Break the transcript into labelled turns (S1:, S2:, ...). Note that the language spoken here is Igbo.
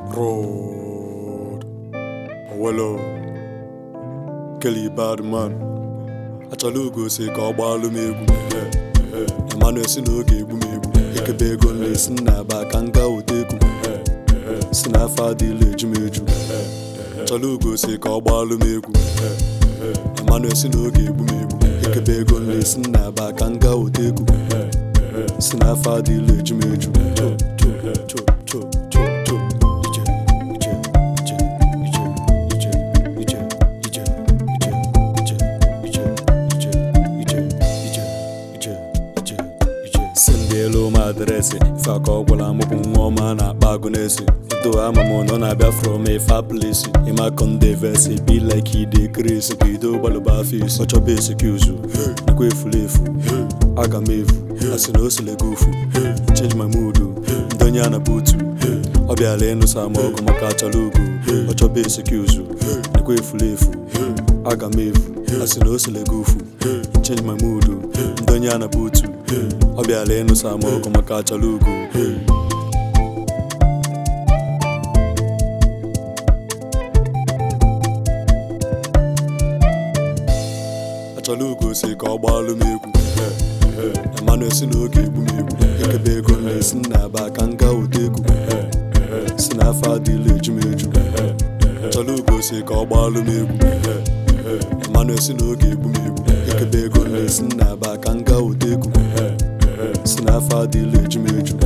S1: Road. Owelo. Kelly Badman. Achọla ugo si ka ọ gbaalụ m egwu. Emmanuel si na oge egbu m egbu. Ekebe ego na-esi nna aba ka m gaa weta egwu. Si na afọ adịla eju m eju. Achọla ugo si ka ọ gbaalụ m egwu. Emmanuel si na oge egbu m egbu. Ekebe ego na-esi nna aba ka m gaa weta egwu. Si na afọ adịla eju m eju. Cho, cho, cho, cho, cho, cho. Ije, ije, ije, ije, ije, ije, ije, ije, ije, ije, ije, ije, ije, ije, ije, ije. si ndị elu m adreesị ife aka ọ gwara m bụ nwa ọma na-akpa agụ n'esi do ama m nọ na-abịa from a far place ịma kondevesi be like ide kresi ka ido gbalụba afọ isi ọ chọba esikuzu nakwa efuru efu aga m efu asị na o sile gị ofu change my mood ndị onye a na butu ọ bịara ịnụsa m ọgụ maka achọrọ ugo ọ chọba esikuzu nakwa efuru efu aga m efu asị na o sile gị ofu change my mood ndị onye a na butu ọ bịara ịnụsa m ọgụ maka achọrọ ugo achọla ugo si ka ọ gbaalụ m egwu Emmanuel si na oge egbu m egbu ekebe ego na-esi nna aba ka m gaa weta egwu si na afọ adịla eju m eju achọla ugo si ka ọ gbaalụ m egwu Emmanuel si na oge egbu m egbu ekebe ego na-esi nna aba ka m gaa weta egwu si na afọ adịla eju m eju